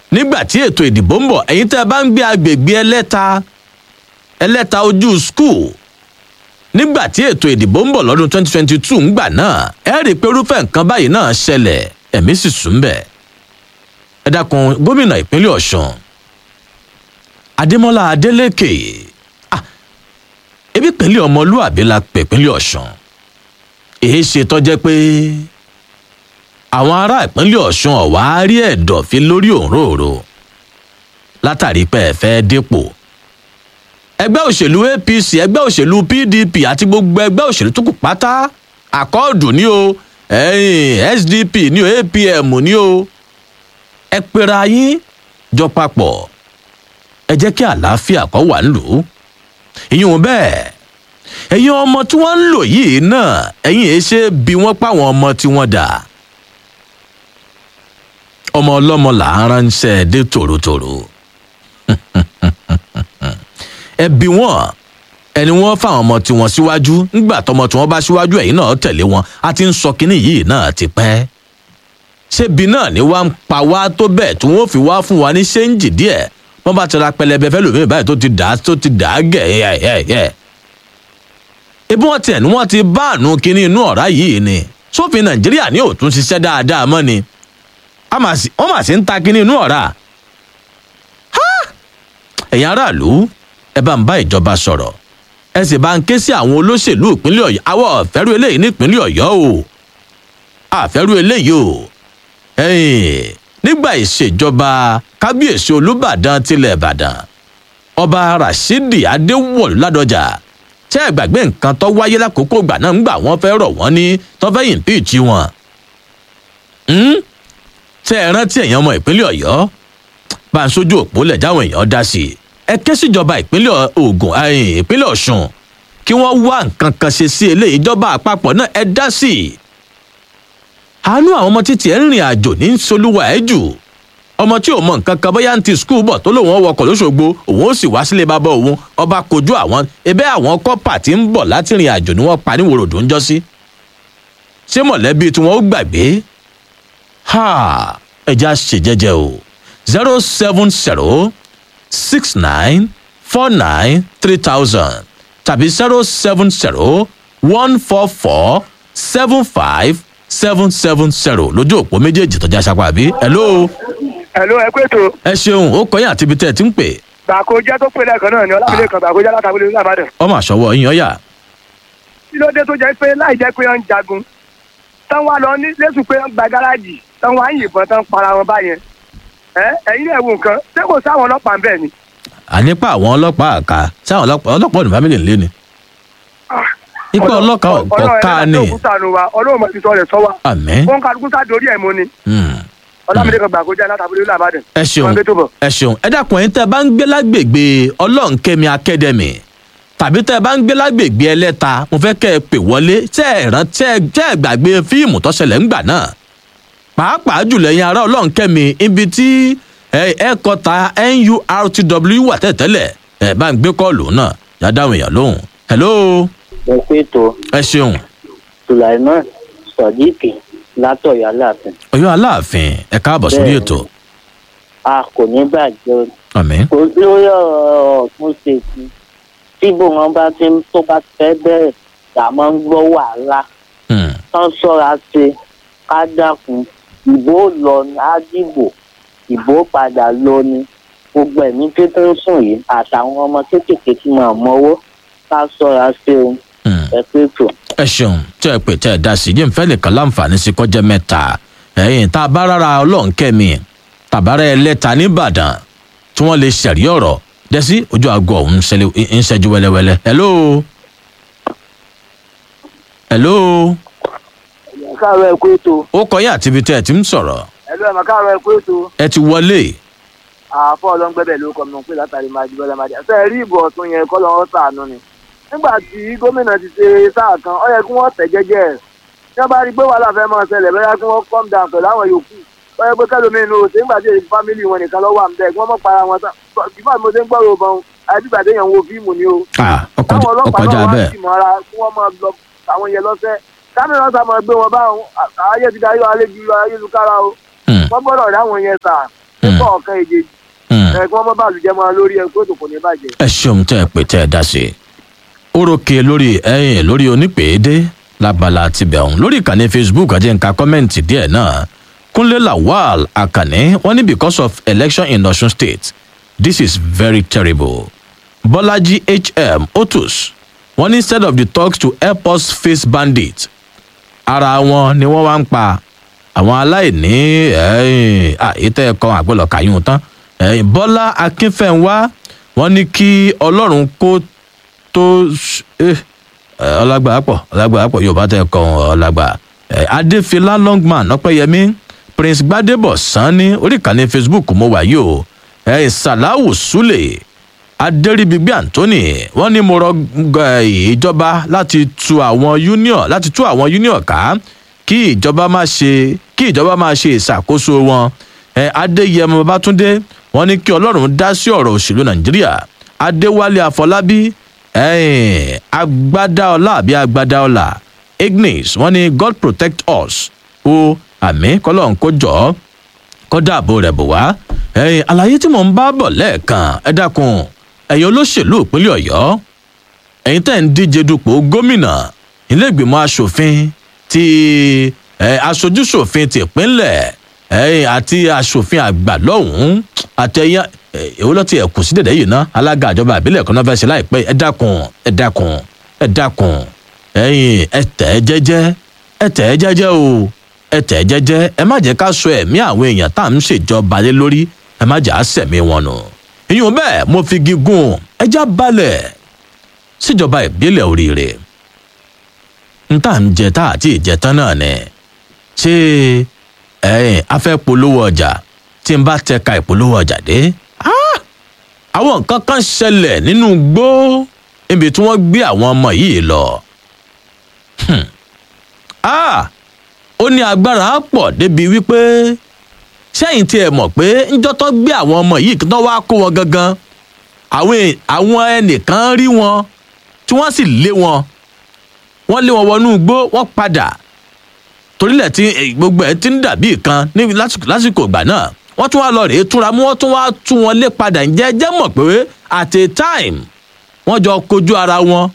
nígbà tí ètò ìdìbò ń bọ̀ ẹ̀yin tẹ́ ẹ bá ń gbé agbègbè ẹlẹ́ta ẹlẹ́ta ojú skul nígbà tí ètò ìdìbò ń bọ̀ lọ́dún 2022 ńgbà náà ẹ rí i pé irúfẹ́ nǹkan báyìí náà ṣẹlẹ̀ ẹ̀mí sì sùn bẹ̀. ẹ dákun gómìnà ìpínlẹ̀ ọ̀sùn adémọlá adélèké ah ebi pínlẹ̀ ọmọlúàbí la pè pínlẹ̀ ọ̀sùn èyí ṣe tọ́jẹ́ pé àwọn ará ìpínlẹ̀ ọ̀sùn ọ̀wá rí ẹ̀dọ̀fín lórí òǹrorò látàrí pé ẹ fẹ́ dépò ẹgbẹ́ òṣèlú apc ẹgbẹ́ òṣèlú pdp àti gbogbo ẹgbẹ́ òṣèlú tó kù pátá àkọọ́dù ní o ẹ̀yìn sdp ní o apm ní o ẹ pera yín jọ papọ̀ ẹ jẹ́ kí àlàáfíà kó wà nílùú ìyún bẹ́ẹ̀ ẹ̀yin ọmọ tí wọ́n ń lò yìí náà ẹ̀yin èé ṣe bí wọ́n páwọn ọmọ tí wọ́n dà ọmọ ọlọ́mọ là ń ránṣẹ́ dé tòrótòró ẹbí wọn ẹni wọn fáwọn ọmọ tiwọn síwájú nígbà tọmọ tí wọn bá síwájú ẹ̀yin náà tẹ̀lé wọn a ti ń sọ kínní yìí náà ti pẹ́ ṣébi náà ni wàá ń pa wá tó bẹ́ẹ̀ tí wọ́n fi wá fún wa ní ṣéǹjì díẹ̀ wọ́n bá ti ra pẹlẹbẹ fẹ́ lómi báyìí tó ti dà tó ti dà á gẹ̀ ẹ̀ ẹ̀ ẹ̀ ebi wọn tiẹ̀ ni wọ́n ti bá àánú kínní inú ọ̀rá yìí ni sófin nàìjíríà ní òtún ṣiṣẹ́ dáadáa mọ́ ni wọ́n mà sí ń ta kínní inú ọ̀rá ẹ̀yin aráàlú ẹ bá ń bá ìjọba sọ̀rọ̀ ẹ sì bá ń ké sí àwọn olóṣèlú ìpínlẹ̀ ọ̀yọ́ àwọn ọ̀fẹ́rú eléyìí nípínlẹ̀ ọ̀yọ́ o àfẹ́rú eléyìí o nígbà ìṣèjọba kábíyèsí olùbàdàn tilẹ̀ ìbàdàn ọba rashidi adéwọ̀lú ládọjà tẹ́ ẹ gbàgbé nǹkan tó wáyé lákòókò ìgbà náà ńgbà wọ́n fẹ́ rọ̀ wọ́n ní tó fẹ́ yìnbíìtì wọn tẹ́ ẹ rántí ẹ̀yàn ọmọ ìpínlẹ̀ ọ̀yọ́ bá ń sójú òpó lẹ̀ jáwọn èèyàn dá sí i ẹ ké síjọba ìpínlẹ̀ ogun ìpínlẹ̀ ọ̀sùn kí wọ́n wá nǹkan kan ṣe sí eléyìí ìjọba àpapọ̀ náà ẹ dá sí i. àánú àwọn ọmọ títí ẹ ń rìn àjò ní solúwa ẹ jù ọmọ tí ò mọ nǹkan kan bóyá ń ti skul bọ̀ tó lòun wọkọ̀ lóṣogbo òun ó sì wá sílé bàbá òun ọba kojú àwọn ebe àwọn kọ́pà tí ń bọ̀ láti rìn àjò ni wọ́n pa ní wòròdó ń jọ́ sí. ṣé mọ̀lẹ́bí tí wọ́n ó gbàgbé? ẹja ṣèjẹ́jẹ́ o zero seven zero six nine four nine three thousand tàbí zero seven zero one four four seven five seven seven zero lójú òpó méjèèjì tọjá sápá bí. hello. hello ẹ pé tó. ẹ ṣeun ó kọyìn àti ibi tẹ ẹ ti ń pè. gbàkójẹ tó pè lẹ́ẹ̀kan náà ni ọlámídé kan gbàkójẹ látàbílẹ̀ ní àbádàn. ọmọ àṣọwọ yín ọyà. kí ló dé tó jẹ́ pé láì jẹ́ pé wọ́n ń jagun tán wá lọ ní lẹ́sùn pé wọ́n gba gáràjì tán wá ń yìnbọn tán para wọn báyẹn ẹ̀yin náà wo nǹkan ṣé kò sáwọn ọlọ́pàá ń bẹ̀ ni. ànípa àwọn ọlọ́pàá àká sáwọn ọlọ́pàá ọlọ́pàá ọdún fámìlì ńlẹ ni. ipa ọlọ́kà ọ̀ká ni. ọlọ́run máa ti sọ rẹ̀ sọ wa. àmín. wọn kálukú sá dorí ẹ̀ mú ni. ọlámídé kan gbàgbọ́jà látàbílẹ̀ ní àbádàn. ẹ ṣeun ẹ ṣeun ẹ dákun ẹ̀yin tẹ́ bá ń gbé lágbègbè ọlọ́nkẹ́mi academy tàbí tẹ́ bá ń gbé lágbègbè ẹlẹ́ta mo fẹ́ kẹ́ ẹ pè wọlé tẹ́ ẹ rántí tẹ́ ẹ gbàgbé fíìmù tó ṣẹlẹ̀ ńgbà náà pàápàá jùlọ ẹ̀yin ará ọlọ́nkẹ́mi ibi tí ẹ̀ẹ́kọta nurtw wà tẹ́tẹ́lẹ̀ ẹ̀ bá ń gbé kọ́ọ̀lù náà yá dáhùn èèyàn lóhùn. hello. ẹ pé tó. ẹ ṣeun. sulaiman sodiq látọ̀yọ́ aláàfin. ọyọ aláàfin ẹ káàbọ̀ sórí ètò. a kò ní bàjẹ́ o. àmín. kò lórí ọ̀rọ̀ ọ̀tún ṣe sí tí bòun bá ti tó bá fẹ́ bẹ̀rẹ̀ là máa ń gbọ́ wàhálà. tán ṣọ́ra ṣe ká dákun ìbò lọ ní àdìbò ìbò padà lọ ní gbogbo ẹ̀mí tó tó ń sùn yìí àtàwọn ọmọ kéékèèké tí mo mọ́wọ́ ká sọ́ra sí o ẹ pé tó. ẹ ṣeun tẹ ẹ pè tẹ ẹ dá sí yín fẹ́ nìkan láǹfààní sí kọjá mẹ́ta ẹ̀yìn tá a bá rárá ọlọ́nkẹ́mi tàbára ẹlẹ́ta nìbàdàn tí wọ́n lè ṣẹ̀rí ọ̀rọ̀ dẹ́sí ojú aago ọ̀hún ń ṣẹ́jú wẹ́lẹ́wẹ́lẹ́ hello. hello káàárọ̀ ẹ kú ètò. ó kọ yín àti ibi tẹ́ ẹ ti ń sọ̀rọ̀. ẹ ló ẹ mọ káàárọ̀ ẹ kú ètò. ẹ ti wọlé. àfọ ọlọ́ngbẹ́bẹ̀ ló kọ́ mi pé látàrí máa dìbò lẹ́màdì. ṣe é rí ìbò ọ̀tún yẹn kọ́ lọ́wọ́ sàánú ni. nígbà tí gómìnà ti ṣe sáà kan ó yẹ kí wọ́n tẹ̀ jẹ́jẹ́ ẹ̀. tí wọ́n bá rí pé wàhálà fẹ́ máa ṣẹlẹ̀ bẹ́ẹ̀ kí wọ́n calm down pẹ̀lú àwọn yòókù. ó yẹ pé kẹlòmíín ló ṣe nígbà tí èyí fámìlì wọn nìkan lọ́wọ́ àmì bẹ́ẹ̀ kí wọ́n mọ̀ para wọn tán. bífà mo ṣe ń gbọ́rọ̀ bọ́n àdìgbà téèyàn wo fíìmù ni o. ọkọjà táwọn ọlọ́pàá náà wá bẹ́ẹ̀. sì mọ́ra kí wọ́n máa lọ àwọn yẹn lọ́sẹ̀ kámẹ́rà ọ̀sà máa gbé wọn báwọn ayé ti darí ayélujára ayélujára o Hmm. wọ́n gbọ́dọ̀ dáwọn yẹn sà nípa ọ̀kan èjèèjì Hmm. ẹ̀ kí wọ́n mọ́ bàlùjẹ́ mọ́ lórí ẹ̀ kó tó kò ní bàjẹ́. ẹ ṣeun tẹ ẹ pè tẹ ẹ dá sí i orókè lórí ẹyìn lórí onípèédé lábala tibẹ̀ ọ̀hún lórí ìkànnì facebook àti nǹka kọ́mẹ́ǹtì díẹ̀ náà kúnlé lawal akànní wọn ní because of election in osun state this is very terrible bọ́lájí hm otus wọn ní instead of the talks to help us face bandits ara wọn ni wọ́n wá ń pa àwọn aláìní ẹ̀yìn àyètẹ́ ẹ̀kọ́ àgbẹ̀lọ̀ kàyún tán ẹ̀yìn bọ́lá akínfẹ̀wá wọ́n ní kí ọlọ́run kó tó ṣ- eh, eh, ọlágbà pọ̀ ọlágbà pọ̀ yorùbá tẹ̀ kọ́ ọlágbà Eh, adéfilá longman ọpẹ́yẹmí prince gbadebo sanni orí ìkànnì facebook mo wà yìí o ẹ̀yìn salawu sule adẹ́rìbígbé anthony wọ́n ní mo rọ eh, ìjọba láti tu àwọn union láti tú àwọn union ká kí ìjọba má ṣe kí ìjọba má ṣe ìṣàkóso wọn ẹ adéyẹmọ babatunde wọ́n ní kí ọlọ́run dá sí ọ̀rọ̀ òṣèlú nàìjíríà adéwálé àfọlábí ẹ̀ẹ́n agbádáọlá àbí agbádáọlá ignis wọ́n ní god protect us o àmì kọlọ́n kó jọ ọ́ kọ́ dáàbò rẹ̀ bò wá. ẹ̀yin àlàyé tí mò ń bá bọ̀ lẹ́ẹ̀kan ẹ dákun ẹ̀yin olóṣèlú ìpínlẹ̀ ọ̀yọ́ ẹ̀yin tẹ́ ń díje dupò gómìnà iléègbìmọ̀ asòfin ti ẹ̀ aṣojúṣòfin tìpínlẹ̀ ẹ̀yin àti asòfin àgbà lọ́hùn-ún àtẹ̀yìn èwo lọ́ọ́ ti ẹ̀kú sí dẹ̀dẹ̀ yìí ná alága àjọba àbílẹ̀ kan náà fẹ́ ṣe láìpẹ́ ẹ dákun ẹ dákun ẹ dákun ẹ̀yin ẹ tẹ̀ ẹ́ jẹ́jẹ́ ẹ tẹ̀ ẹ́ jẹ́jẹ́ o ẹ tẹ̀ ẹ́ jẹ́jẹ́ ẹ má jẹ́ ká sọ ẹ̀mí àwọn èèyàn tá à ń ṣèjọba lé lórí ẹ má jà á sẹ̀mí wọn nù. ìyún bẹ́ẹ̀ mo fi gígùn ẹja balẹ̀ síjọba ìbílẹ̀ oríire. n tá à ń jẹ tá àti ìjẹtán náà ni ṣé ẹ̀yìn afẹ́ polówó ọjà tí n bá tẹka ìpolówó ọjà dé. Ah! àwọn nǹkan kan ṣẹlẹ̀ nínú igbó níbi tí wọ́n gbé àwọn ọmọ yìí lọ. Hmm. Ah! ó ní agbára pọ̀ débi wípé sẹ́yìn tí ẹ mọ̀ pé ńjọ́ tó gbé àwọn ọmọ yìí kí wọ́n wá kó wọn gangan àwọn è- àwọn ẹnìkan rí wọn tí wọ́n sì lé wọn wọ́n lé wọn wọnú igbó wọ́n padà torílẹ̀ tí eh, gbogbo ẹ̀ ti ń dàbí kan ní lásìkò lásìkò ìgbà náà wọ́n tún wá lọ rèé túnra mú wọ́n tún wá tú wọn lé padà ǹjẹ́ ẹ jẹ́ mọ̀ pé at a time wọ́n jọ kojú ara wọn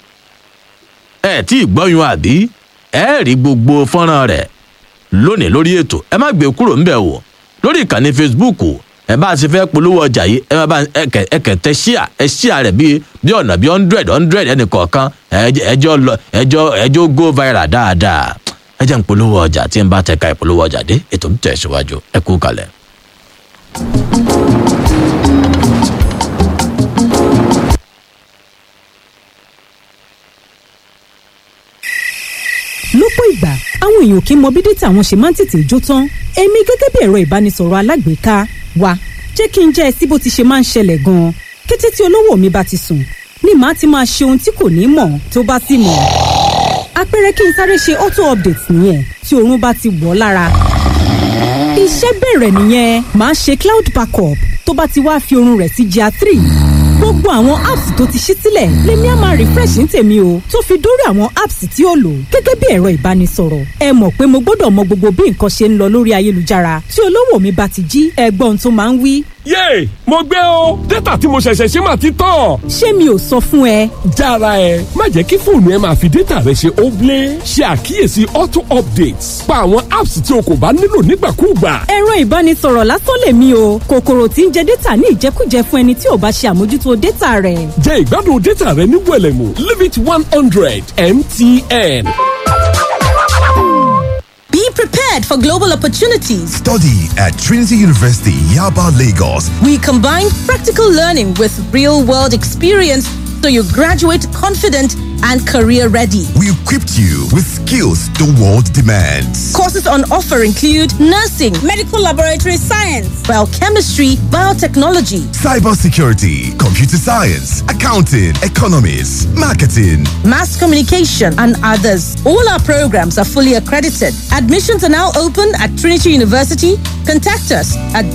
ẹ tí ì gbọ́yún àbí ẹ rí gbogbo fọ́nrán rẹ̀ lónìí lórí ètò ẹ má gbé kúrò ńbẹ̀ wò lórí ìkànnì facebook ẹ bá ti fẹ́ polówó ọjà yìí ẹ má bá ẹkẹ ẹkẹ tẹ ṣíà ẹ ṣíà rẹ̀ bíi bí ọ̀nà bíi hundred hundred ẹnì kọ̀ọ̀kan ẹ- ẹjọ́ lọ ẹjọ́ ẹjọ́ go viral dáadáa ẹ jẹ́ ń polówó ọjà tí ń bá tẹ̀ka ìpolówó ọjà dé ètò ń tẹ̀síwájú ẹ kú kalẹ̀. lọ́pọ̀ ìgbà àwọn èèyàn kì í mọ bí dátà wọn ṣe máa ń tètè jó tán èmi gẹ́gẹ́ bí ẹ̀rọ ìbánisọ̀rọ̀ alágbèéká wa jẹ́ kí n jẹ́ ẹ sí bó ti ṣe máa ń ṣẹlẹ̀ gan-an kété tí olówó mi bá ti sùn ni màá ti máa ṣe ohun tí kò ní mọ̀ tó bá sì mọ̀ àpẹẹrẹ kí n sáré ṣe auto update nìyẹn tí oorun bá ti wọ̀ ọ́ lára iṣẹ́ bẹ̀rẹ̀ nìyẹn màá ṣe cloud backup tó bá ti wá fi oorun rẹ̀ sí gr three gbogbo àwọn apps tó ti ṣí sílẹ̀ lèmi á máa refresh ní tèmi o tó fi dórí àwọn apps tí ó lò gẹ́gẹ́ bí ẹ̀rọ ìbánisọ̀rọ̀ ẹ mọ̀ pé mo gbọ́dọ̀ mọ gbogbo bí nǹkan ṣe ń lọ lórí ayélujára tí olówó mi bá ti jí ẹgbọ́n tó máa ń wí yéè mo gbé o dátà tí mo ṣẹ̀ṣẹ̀ ṣe máa ti tán. ṣé mi ò sọ fún ẹ jára ẹ má jẹ́ kí fóònù ẹ máa fi dátà rẹ ṣe óblé ṣe àkíyèsí auto updates pa àwọn apps tí o kò bá nílò nígbàkúùgbà. ẹ̀rọ ìbánisọ̀rọ̀ lásán lèmi o kòkòrò tí ń jẹ dátà ní ìjẹkújẹ fún ẹni tí ò bá ṣe àmójútó dátà rẹ̀ jẹ́ ìgbádùn dátà rẹ ní wẹ̀lẹ̀mú limit one hundred mtn. Be prepared for global opportunities. Study at Trinity University, Yaba, Lagos. We combine practical learning with real world experience so you graduate confident and career ready. We equipped you with skills the world demands. Courses on offer include nursing, medical laboratory science, biochemistry, biotechnology, Cybersecurity, computer science, accounting, economics, marketing. mass communication, and others. All our programs are fully accredited. Admissions are now open at Trinity University. Contact us at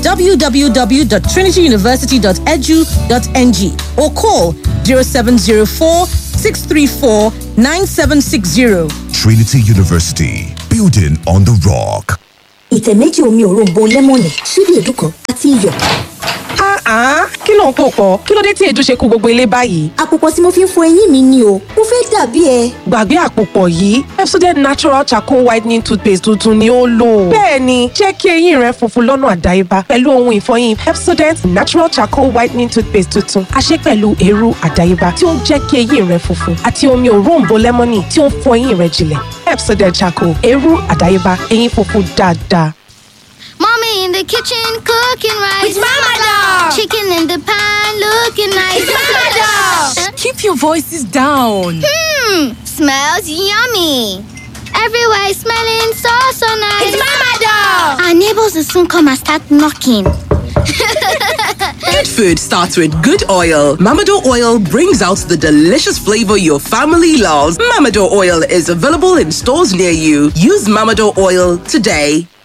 www.trinityuniversity.edu.ng or call 0704 634 9760. Trinity University, building on the rock. ìtẹ̀ méjì omi òróǹbó lẹ́mọ̀nì ṣíbí èédú kan àti iyọ̀. Ah, kí ló ń pò pọ̀? Kí ló dé tí èédú ṣe kú gbogbo ilé báyìí? àpòpọ̀ tí mo fi ń fọ eyín mi ni o mo fẹ́ dàbí ẹ. Gbàgbé àpòpọ̀ yìí, Pepsodent Natural Charcoal Whitening Toothpaste tuntun ni ó lò. Bẹ́ẹ̀ni, jẹ́ kí eyín rẹ funfun lọ́nà àdáyébá pẹ̀lú ohun ìfọyín Pepsodent Natural Charcoal Whitening Toothpaste tuntun. A ṣe pẹ̀lú eérú àdáyébá tí ó ń jẹ́ kí eyín rẹ funfun àti omi òróǹbó lẹ́mọ́nì tí ó ń fọ eyín rẹ jinlẹ̀. Pepsodent Charcoal, eérú àdáyébá, eyín funfun dáadáa. Mommy in the kitchen cooking rice. It's Mama Dog. Chicken in the pan looking nice. It's Mama Dog. Keep your voices down. Hmm, smells yummy. Everywhere is smelling so so nice. It's Mama Dog. Our neighbors will soon come and start knocking. Good food starts with good oil. Mamado oil brings out the delicious flavor your family loves. Mamado oil is available in stores near you. Use Mamado oil today.